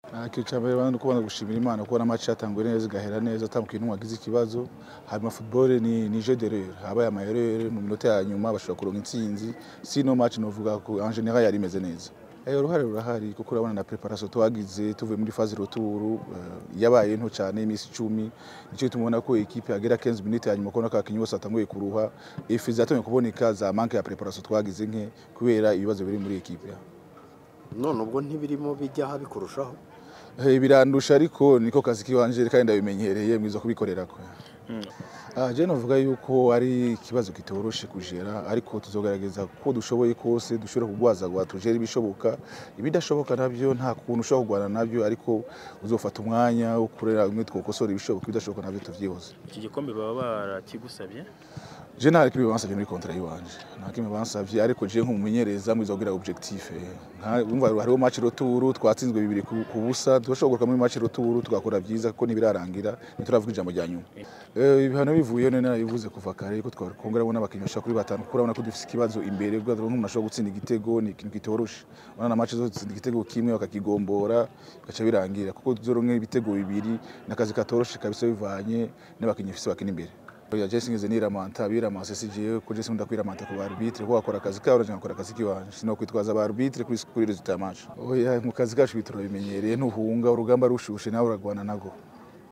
ikintu cya mbere ni kubona gushimira imana kubona match yatanguye neza igahera neza atamukiye n'umwe wagize ikibazo hanyuma football ni ni jeu d'erreur habaye amayerere mu minota ya nyuma bashobora kuronka intsinzi sino match novuga ko en general yari imeze neza Eh, uruhare rurahari kuko urabona na preparation twagize tuvuye muri phase retour uh, yabaye nto cyane imisi 10 nicyo tumubona ko equipe yagera 15 minutes hanyuma kubona ko abakinyi bose atanguye kuruha ifi zatumye kuboneka za manque ya preparation twagize nke kubera ibibazo biri muri equipe none ubwo ntibirimo bijyaho bikurushaho Eh, birandusha ariko niko kazi kiwanje kandi ndabimenyereye mwiza kubikorera ko Ah, je novuga yuko ari ikibazo kitoroshe kujera ariko tuzogerageza ko dushoboye kose dushobora kugwazagwa tujere ibishoboka ibidashoboka navyo nta kuntu ushobora kurwana navyo ariko uzofata umwanya wo kurera umwe twokosora ibishoboka ibidashoboka navyo tuvyihoze iki gikombe baba barakigusabye je nta kimwe bansavye muri kontra yiwanje nta kimwe bansavye ariko je nk'umumenyereza mwiza kugira objectif eh. Nka- umva hariho match retour twatsinzwe bibiri ku ku busa turashobora kugaruka muri match retour tugakora vyiza kuko ntibirarangira ntituravuga ijambo rya nyuma Eh, ibihano bivuyeho none narabivuze kuva kare ko twakongera kubona abakinnyi bashaka kuri batanu kuko urabona ko dufise ikibazo imbere bwa nk'umuntu ashobora gutsinda igitego ni ikintu kitoroshe urabona na match zose dutsinda igitego kimwe bakakigombora bigaca birangira kuko tuzoronka ibitego bibiri n'akazi katoroshe kabisa bivanye n'abakinnyi bafise bakina imbere ya Jesse ngeze niramanta biramase sigiye ko Jesse ndakwiramanta ku arbitre ko akora akazi kawe nje ngakora akazi kiwanje sino kwitwaza ba arbitre kuri kuri resultat ya match oya mu kazi kacu bitoro bimenyereye ntuhunga urugamba rushushe nawe uragwana nago